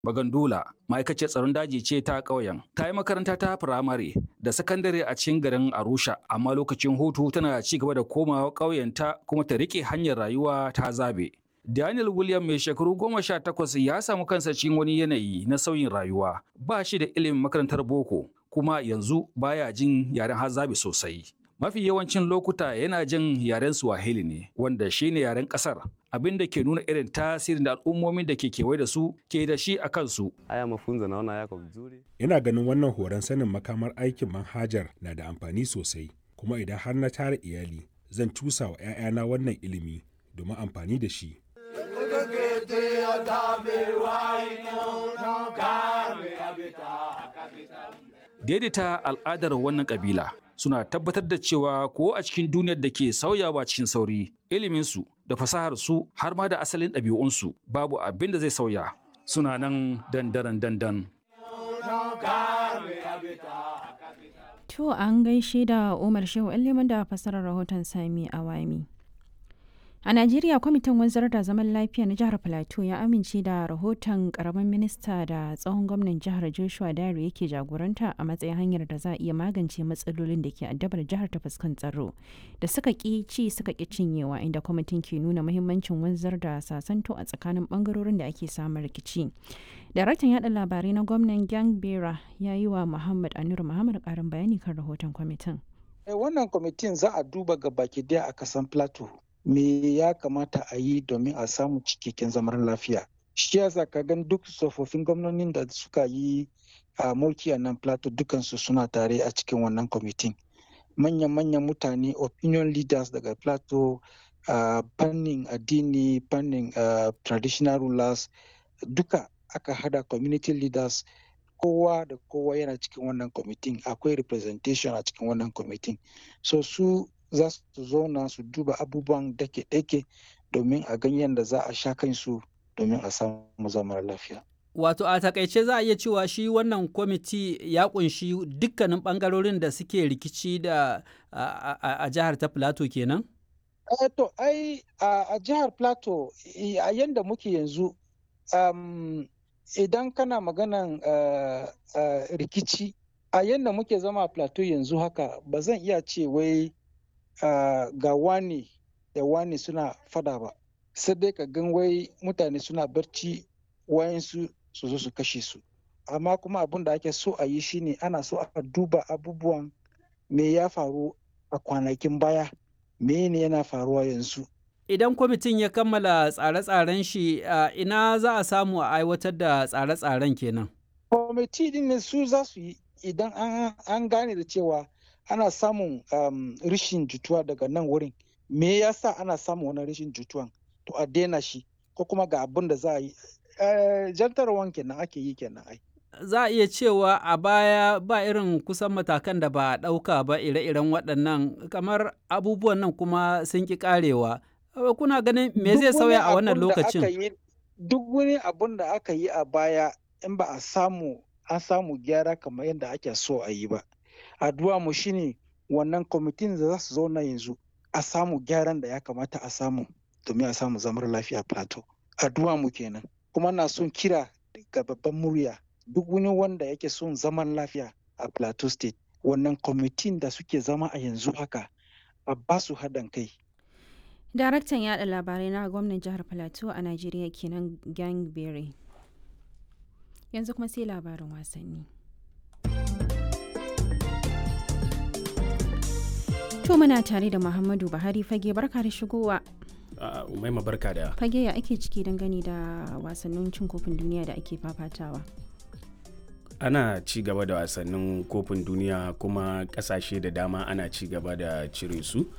Bagandula ma'aikaciyar tsaron daji ce ta ƙauyen. Ta yi makaranta ta firamare da sakandare a cikin garin Arusha, amma lokacin hutu tana ci gaba da komawa ƙauyenta kuma ta riƙe hanyar rayuwa ta zabe. Daniel William mai shekaru goma sha takwas ya samu kansa cikin wani yanayi na sauyin rayuwa. Ba shi da ilimin makarantar boko, kuma yanzu baya jin yaren hazabe sosai. Mafi yawancin lokuta yana jin yaren Swahili ne, wanda shi ne yaren ƙasar, abin da ke nuna irin tasirin da al'ummomin da ke kewaye da su ke da shi a kansu. Haya mafunzo naona yako vizuri. Ina ganin wannan horon sanin makamar aikin manhajar na da amfani sosai, kuma idan har na tara iyali, zan cusa wa 'ya'yana wannan ilimi domin amfani da shi. Daidaita al'adar wannan kabila suna tabbatar da cewa ko a cikin duniyar da ke sauyawa cikin sauri, iliminsu da fasaharsu har ma da asalin ɗabi'unsu babu abin da zai sauya. Suna nan dandaran dandan. To an gaishe da Umar Shehu Liman da fasarar rahoton Sami Awami. A Najeriya kwamitin wanzar da zaman lafiya na jihar Plateau ya amince da rahoton karamin minista da tsohon gwamnan jihar Joshua Dare yake jagoranta a matsayin hanyar da za a iya magance matsalolin da ke addabar jihar ta fuskan tsaro da suka ƙi ci suka ƙi cinyewa inda kwamitin ke nuna muhimmancin wanzar da sasanto a tsakanin bangarorin da ake samun rikici. Daraktan yada labarai na gwamnan Gang Bera ya yi wa Muhammad Anur Muhammad karin bayani kan rahoton kwamitin. Wannan kwamitin za a duba ga baki daya a kasan Plateau. me ya kamata a yi domin a samu cikakken zaman lafiya shi yasa ka gan duk tsofaffin gwamnonin da suka yi a mulki a nan plateau dukansu suna tare a cikin wannan kwamitin manyan-manyan mutane opinion leaders daga plateau a fannin addini fannin traditional rulers duka aka hada community leaders kowa da kowa yana cikin wannan kwamitin akwai representation a cikin wannan kwamitin so su za su zauna su duba abubuwan dake-dake domin a ganyen da za a sha kansu domin a samu zaman lafiya. Wato a takaice za a iya cewa shi wannan kwamiti ya kunshi dukkanin bangarorin da suke rikici da a jihar ta Plateau kenan? Eh to ai a jihar Plateau a yanda muke yanzu idan kana maganan rikici a yanda muke zama a Plateau yanzu haka ba zan iya ce wai Uh, ga wani da wani suna fada ba sai dai ka gan wai mutane suna barci wayansu su zo su kashe su amma kuma abin da ake so a yi shine ana so a duba abubuwan me ya faru a kwanakin baya me ne yana faruwa yanzu idan kwamitin ya kammala tsare-tsaren shi uh, ina za a samu a aiwatar da tsare-tsaren kenan kwamiti din ne su za su yi idan an gane da cewa ana samun um, rishin jituwa daga nan wurin me yasa ana samun wani rishin jituwan to a daina shi ko kuma ga abin da za a yi uh, jantarwan kenan ake yi kenan ai za a iya cewa a baya ba irin kusan matakan da ba a ɗauka ba ire-iren waɗannan kamar abubuwan nan kuma sun ƙi ƙarewa kuna ganin me zai sauya a wannan lokacin duk wani abun da aka yi a baya in ba a samu an samu gyara kamar yadda ake so a yi ba addu'a mu shine wannan kwamitin da za su zauna yanzu a samu gyaran da ya kamata a samu domin a samu zamar lafiya plateau addu'a mu kenan kuma na son kira ga babban murya duk wani wanda yake son zaman lafiya a plateau state wannan kwamitin da suke zama a yanzu haka a ba su haɗin kai daraktan yada labarai na gwamnan jihar plateau a najeriya kenan gangberry yanzu kuma sai labarin wasanni To muna tare da Muhammadu Buhari fage barka da shigowa. Umaima barka da. Fage ya ake ciki dangane da wasannin cin kofin duniya da ake fafatawa. Ana ci gaba da wasannin kofin duniya kuma kasashe da dama ana ci gaba da cire su.